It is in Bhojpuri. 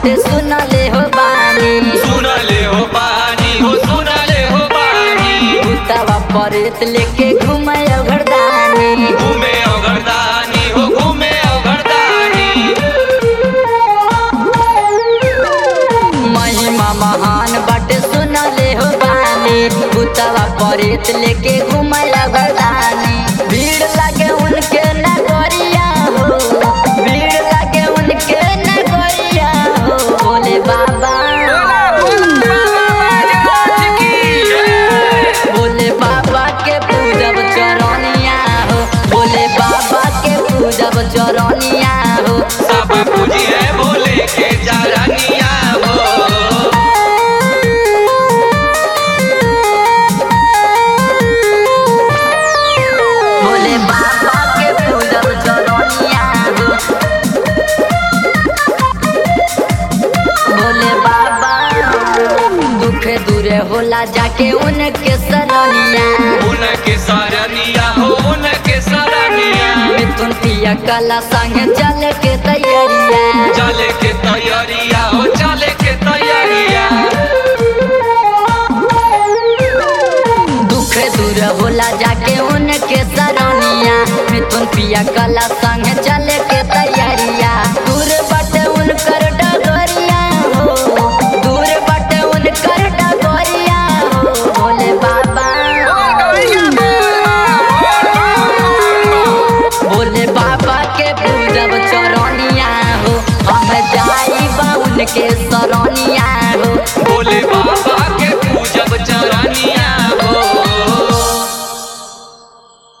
बाटे सुनले हो बानी सुनले हो पानी हो सुनले हो पानी भूतवा परेत लेके घूमे घरदानी घूमे अगरदानी हो घूमे अगरदानी महिमा महान बाटे सुनले हो बानी भूतवा परेत लेके घूमे घरदानी भीड़ लगे उनके नगरिया हो भीड़ लगे उनके नगरिया हो भोले बाबा भोले बाबा के पूजब चरनिया हो भोले बाबा के पूजब चरनिया हो सब पूजिए भोले के जानिया हो भोले बाबा के पूजब चरनिया हो भोले बाबा दुख दूरे होला जाके उनके सरनिया उनके सरनिया हो उनके सरनिया मिथुन पिया कला संग चल के तैयारिया चले के तैयारिया हो चले के तैयारिया दुख दूर होला जाके उनके सरनिया मिथुन पिया कला संग चले के तैयारिया दूर बटे उनकर डगरिया हो दूर बटे उनकर डगरिया हो भोले बाबा भोले बाबा के पूजब चरनिया हो हम जाई बा उनके शरण